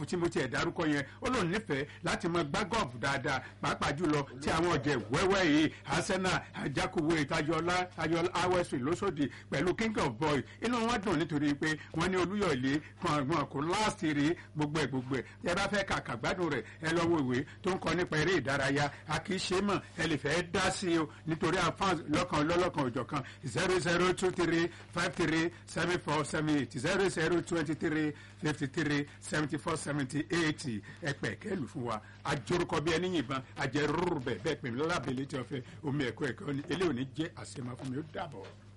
tí mo tiẹ̀ dárúkọ yẹn ó lóun nífẹ̀ẹ́ láti mọ gbá gọ́ọ̀fù dáadáa pàápàá jùlọ tí àwọn ọ̀jẹ̀ wẹ́wẹ́ yìí arsenal ajakuwe tajọlá tajọlá awẹ́sì lóṣòdì pẹ̀lú king of boys inú wọn dùn nítorí pé wọ́n ní olúyọ̀lé kan wọn kò láàsì rí gbogbo ẹ̀ gbogbo ẹ̀ ẹ bá fẹ́ kàkà gbádùn rẹ̀ ẹ lọ wo ìwé tó ń kọ nípa eré ìdárayá a kì í ṣe mọ̀ ẹ lè fẹ́ dá sí i o nítorí àfáàn lọ́kàn lọ́lọ́kan òjọ̀kan zero zero two three five three seven four seven eight zero zero twenty three fifty three seventy four seventy eight ẹ̀pẹ̀ kẹ́lù fún wa àjorúkọ bí ẹni yìnbọn àjẹrúrú bẹ́ẹ̀ bẹ́ẹ̀ pèmí lọ́la bẹ̀lẹ́ tí wọ́n fẹ́ omi ẹ̀kọ́ ẹ̀kọ́ eléyìí ò ní jẹ́ àṣemá fún mi ó dàbọ̀.